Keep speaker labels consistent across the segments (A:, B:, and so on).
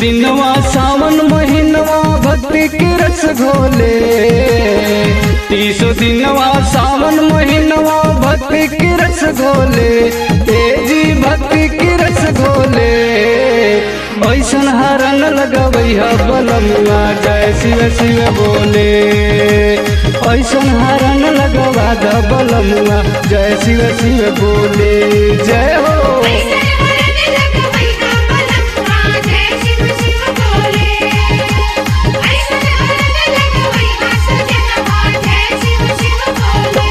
A: दिनवा सावन महीनवा भक्ति के रस घोले तीसो दिनवा सावन महीनवा भक्ति के रस घोले तेजी भक्ति के रस घोले ऐसन हरण लगबै ह बलमुआ जय शिव शिव बोले ऐसन हरण लगवा द बलमुआ जय शिव शिव बोले जय हो
B: ऐसन हरण लगवै हा बलमुआ जय शिव शिव बोले ऐसन हरण लगवै हा सजनवा जय शिव शिव बोले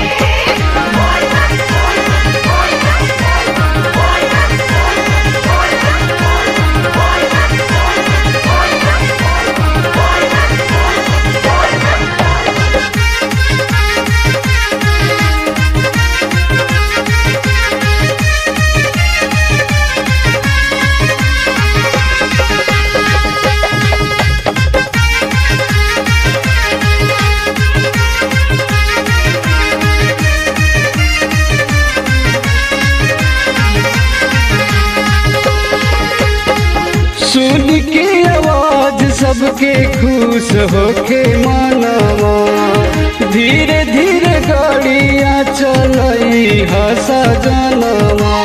A: सुन के आवाज सबके खुश होके मानवा धीरे धीरे गाड़ियाँ चलई हसा जनवा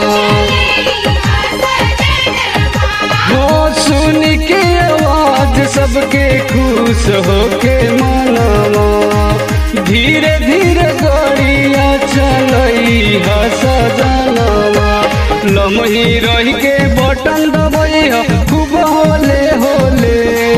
A: हो सुन के आवाज सबके खुश होके मानवा धीरे धीरे गाड़ियाँ चलई हसा जनवा लमही रही के बटन दबई ह खूब होले होले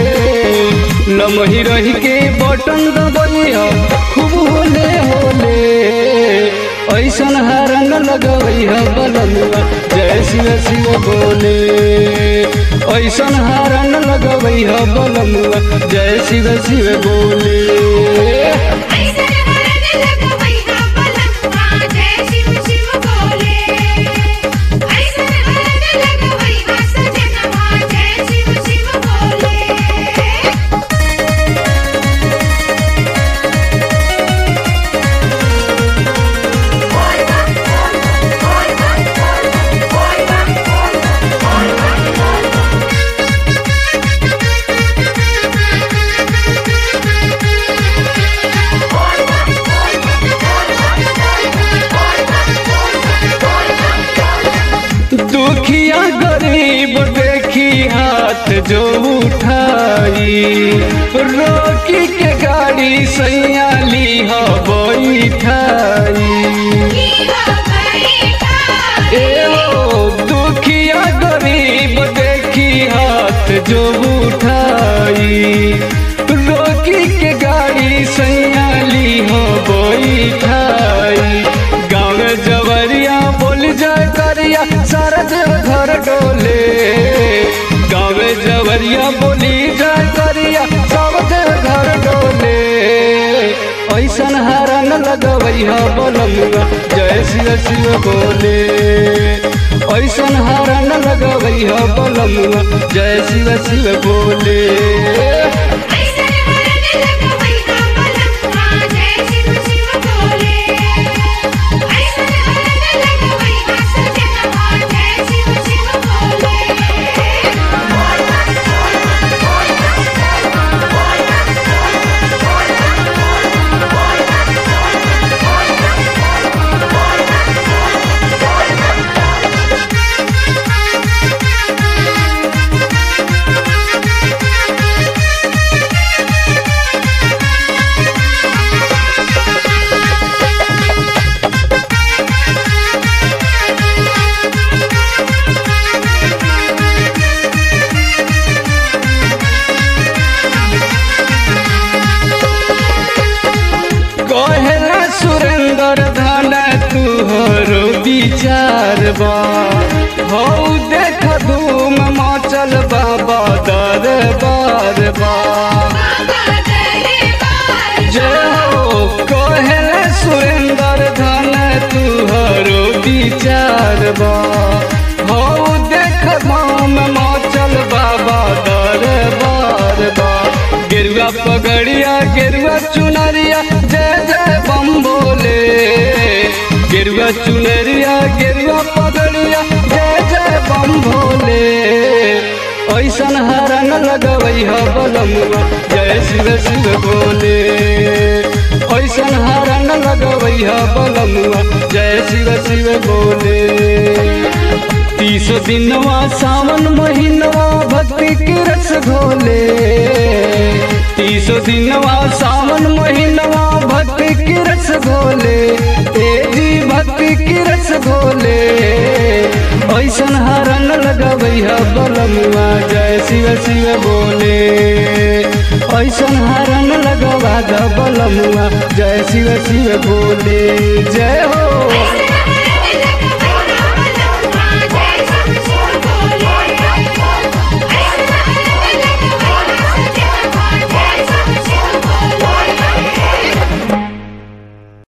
A: लमही रही के बटन दबई ह खूब होले होले ऐसन हरन लगवई ह बलमुआ जय शिव शिव बोले ऐसन हरन लगवई ह बलमुआ जय शिव शिव बोले
B: ऐसन हरण लगवै हा बलमुआ जय शिव शिव बोले ऐसन हरण लगवै हा सजनवा जय शिव शिव बोले
A: दुखिया गरीब देखी हाथ जो उठाई रोकी के गाड़ी सैया ली हो बैठाई ए ओ दुखिया गरीब देखी हाथ जो उठाई रोकी के गाड़ी सैया ली हो बैठाई गाँव जवरिया बोल जाए करिया सारा देव घर डोले गाँव जवरिया बोली जाए करिया सब देव घर डोले ऐसन हरन लगवई ह बलमुआ जय शिव शिव बोले ऐसन हरन लगवई ह बलमुआ जय शिव शिव बोले
B: ऐसन हरण लगवै हा बलमुआ जय शिव शिव बोले ऐसन हरण लगवै हा सजनवा जय शिव शिव बोले
A: कहेला सुरेंद्र धन तुहरो विचार बा हौ देख धूम मचल बाबा दरबार बा जय हो कहेला सुरेंद्र धन तुहरो विचार बा हौ देख धूम मचल बाबा दरबार बा गेरुआ पगड़िया गेरुआ चुनरिया जय जय बम बोले गेरुआ चुनरिया गेरुआ पगड़िया जय जय बम भोले ऐसन हर जय शिव शिव बोले ऐसन हरण लगवैया बलमुआ जय शिव शिव बोले तीस दिनवा सावन महीनवा भक्ति के रस घोले तीस दिनवा सावन महीनवा भक्ति के रस घोले तेजी भक्ति के रस घोले ऐसन हरण लगवैया बलमुआ जय शिव शिव बोले ऐसन हरण लगवा द बलमुआ जय शिव शिव बोले जय हो